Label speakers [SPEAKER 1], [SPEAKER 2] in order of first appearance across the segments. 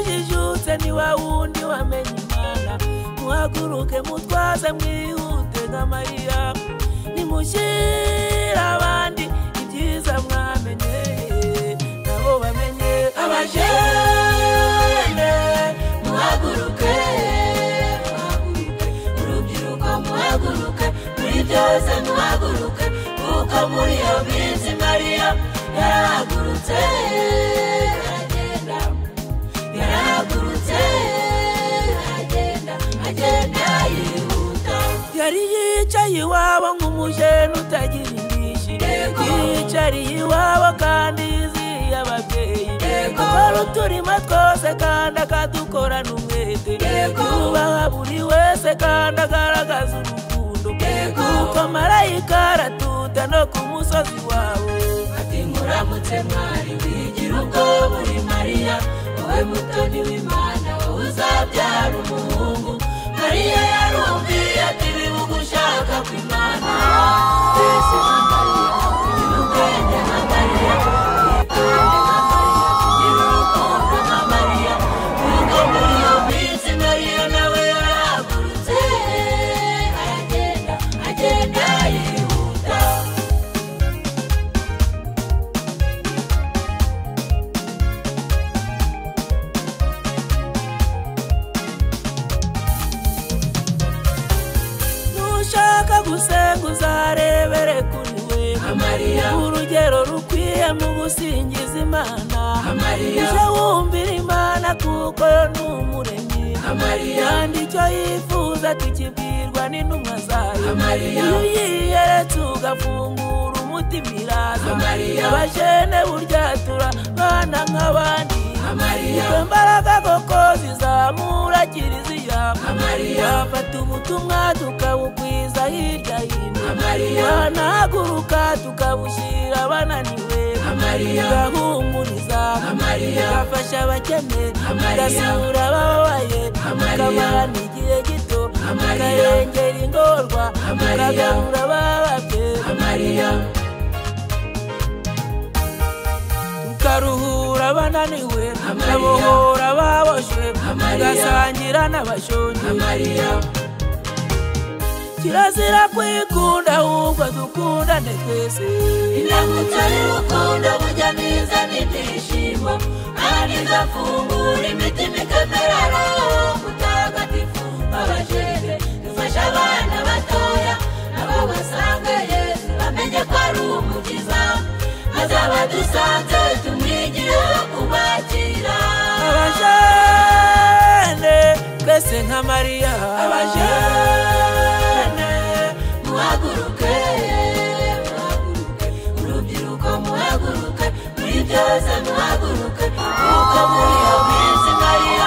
[SPEAKER 1] ese ni wa wundi wamenye imana muhaguruke mutwaze mwihute nka mariya nimushyire abandi ibyiza mwamenye nabo bamenye
[SPEAKER 2] abajene muhaguruke urubyiruko muhaguruke muri byose muhaguruke kuko muri iyo minsi mariya yarahagurutse aragenda yarahagurutse aragenda agenda yihuta
[SPEAKER 1] yari yicaye iwabo nk'umujene utagira indishyi
[SPEAKER 2] Yego.
[SPEAKER 1] yicariye iwabo kandi yizihiye ababyeyi
[SPEAKER 2] Yego.
[SPEAKER 1] akora uturima twose kandi akadukorana umwete
[SPEAKER 2] Yego.
[SPEAKER 1] yubaha buri wese kandi agaragaza urukundo
[SPEAKER 2] Yego.
[SPEAKER 1] kuko marayika aratuta no ku musozi wawe
[SPEAKER 2] ati muramutse mwari wigira ubwo muri mariya wowe mutoni w'imana wowe uzabyara umuhungu mariya yarumviye ati bibuga ushaka ku imana mbese nka mariya ugira ubwenge nka mariya witonde nka mariya ugira urukundo nka mariya kuko muri iyo minsi mariya nawe yarahagurutse aragenda agenda yihuta
[SPEAKER 1] nushaka gusenga uzarebere kuri wewe
[SPEAKER 2] Amariya.
[SPEAKER 1] urugero rukwiye mu gusingiza imana
[SPEAKER 2] Amariya.
[SPEAKER 1] uje wumvira imana kuko yo ni umuremyi
[SPEAKER 2] Amariya.
[SPEAKER 1] kandi icyo yifuza tukibwirwa n'intumwa zayo
[SPEAKER 2] Amariya.
[SPEAKER 1] iyo uyiyeretse ugafungura umutima iraza
[SPEAKER 2] Amariya.
[SPEAKER 1] abajene buryatura bana nk'abandi
[SPEAKER 2] Amariya.
[SPEAKER 1] izo mbaraga koko zizamura kiriziya
[SPEAKER 2] Amariya.
[SPEAKER 1] wafata ubutumwa tukabukwiza hirya hino
[SPEAKER 2] Amariya.
[SPEAKER 1] wanahaguruka tukabushyira abananiwe
[SPEAKER 2] Amariya.
[SPEAKER 1] tugahumuriza
[SPEAKER 2] Amariya.
[SPEAKER 1] tugafasha abakene
[SPEAKER 2] Amariya.
[SPEAKER 1] tugasura abababaye
[SPEAKER 2] Amariya.
[SPEAKER 1] tukamarana igihe gito
[SPEAKER 2] Amariya.
[SPEAKER 1] tukayengera ingorwa
[SPEAKER 2] Amariya.
[SPEAKER 1] tukagarura abababye
[SPEAKER 2] Amariya.
[SPEAKER 1] tukaruhura abananiwe
[SPEAKER 2] Amariya.
[SPEAKER 1] tukabohora ababoshwe
[SPEAKER 2] Amariya.
[SPEAKER 1] tugasangira n'abashonji
[SPEAKER 2] Amariya.
[SPEAKER 1] kirazira kwikunda ahubwo dukundane twese
[SPEAKER 2] indamutso y'urukundo burya mwiza n'ibyishimo kandi igafungura imitima ikamerara mutagatifu abajene dufashe abana batoya nabo basanga yesu bamenye ko ari umukiza azabadusanze tumwigireho kubakira
[SPEAKER 1] abajene twese nka mariya
[SPEAKER 2] abajene muhaguruke muhaguruke urubyiruko muhaguruke muri byose muhaguruke kuko muri iyo minsi mariya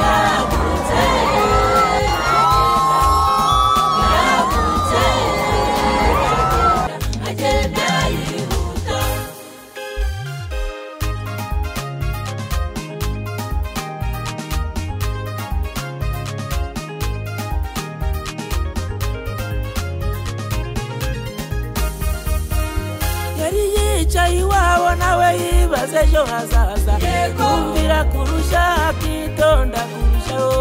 [SPEAKER 2] yarahagurutse yarahagurutse agenda agenda yihuta
[SPEAKER 1] yari yicaye iwabo nawe yibaza ejo hazaza
[SPEAKER 2] Yego.
[SPEAKER 1] kumvira kurusha akitonda kurushaho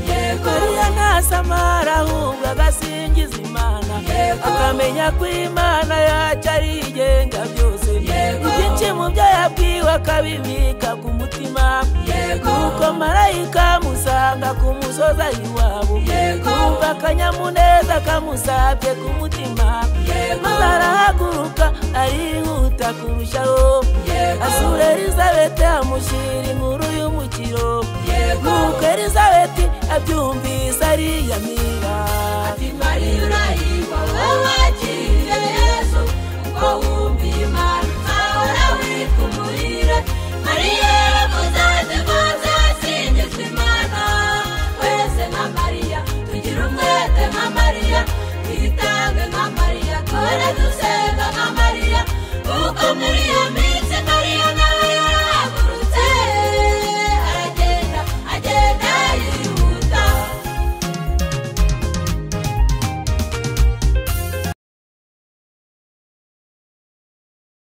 [SPEAKER 2] Yego.
[SPEAKER 1] mariya ntasamara ahubwo agasingiza imana
[SPEAKER 2] Yego.
[SPEAKER 1] akamenya ko imana yacu ari igenga byose
[SPEAKER 2] Yego.
[SPEAKER 1] ibyinshi mu byo yabwiwe akabibika ku mutima
[SPEAKER 2] Yego.
[SPEAKER 1] kuko marayika amusanga ku musozi ari iwabo
[SPEAKER 2] Yego.
[SPEAKER 1] kumva akanyamuneza kamusabye ku mutima
[SPEAKER 2] Yego.
[SPEAKER 1] maze arahaguruka arihuta kurushaho
[SPEAKER 2] Yego.
[SPEAKER 1] asura elizabeti amushyira inkuru y'umukiro
[SPEAKER 2] Yego.
[SPEAKER 1] nuko elizabeti abyumvise ariyamira
[SPEAKER 2] ati mariya uraye